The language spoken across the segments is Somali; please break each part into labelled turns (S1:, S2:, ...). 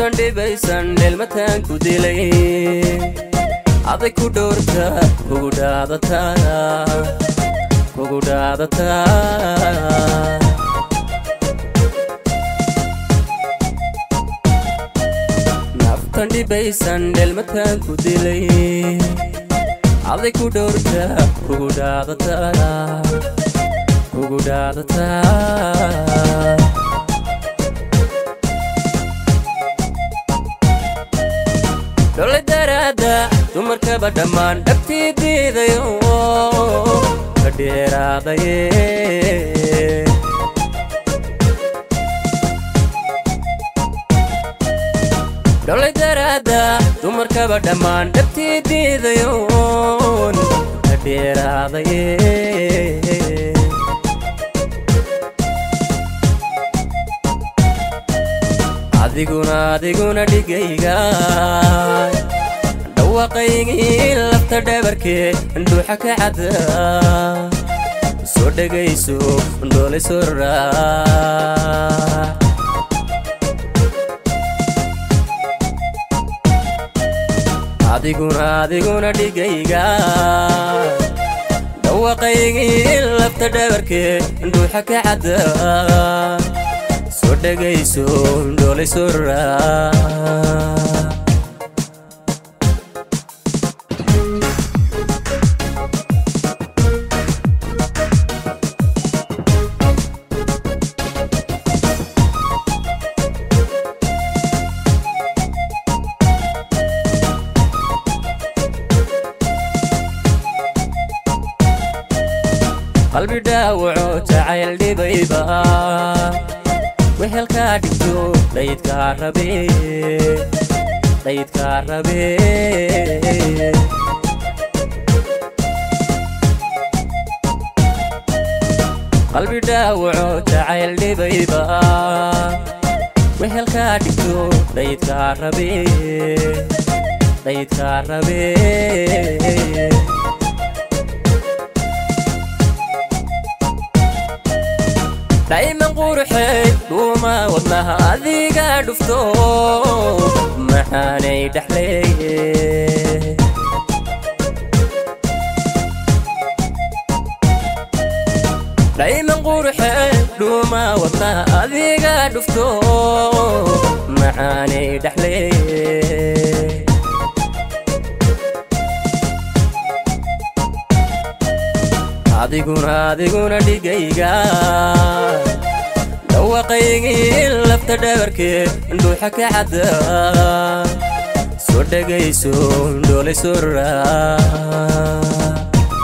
S1: naftan dhibaysan dheelmataan ku dilay aday ku dhowrta kugu dhaadataa kugu dhaadataa naftan dhibaysan dheelmataan ku dilay aday ku dhowrta kugu dhaadataa kugu dhaadataa dholay daraada dumarkaba dhammaan dhabtii diidayo ka dheeraadaye dholay daraada dumarkaba dhammaan dhabtii diidayoon ka dheeraadaye adiguna adiguna dhigayga dhawaaqaygii lafta dhabarkee dhuuxa ka cada soo dhegayso dhoolay soo raac adiguna adiguna dhigayga dhawaaqaygii lafta dhabarkee dhuuxa ka cada soo dhegayso dhoolay soo raac qalbi dhaawaco jacayl dhibayba wehelkaa dhigto dhaydkaa rabe dhaydkaa rabe qalbi dhaawaco jacayl dhibayba wehelkaa dhigto dhaydkaa rabe dhaydkaa rabe dayman quruxey dhuuma wadnaha adiga dhufto maxaanay dhexleeye dayman quruxey dhuuma wadnaha adiga dhufto maxaanay dhexleeye adiguna adiguna dhigayga dhawaaqaygii lafta dhabarkee dhuuxa ka cada soo dhegayso dhoolay soo raac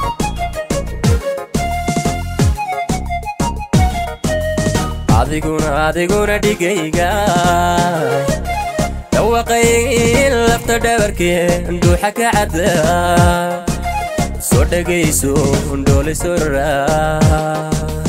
S1: adiguna adiguna dhigayga dhawaaqaygii lafta dhabarkee dhuuxa ka cada soo dhegayso dhoolay soo raac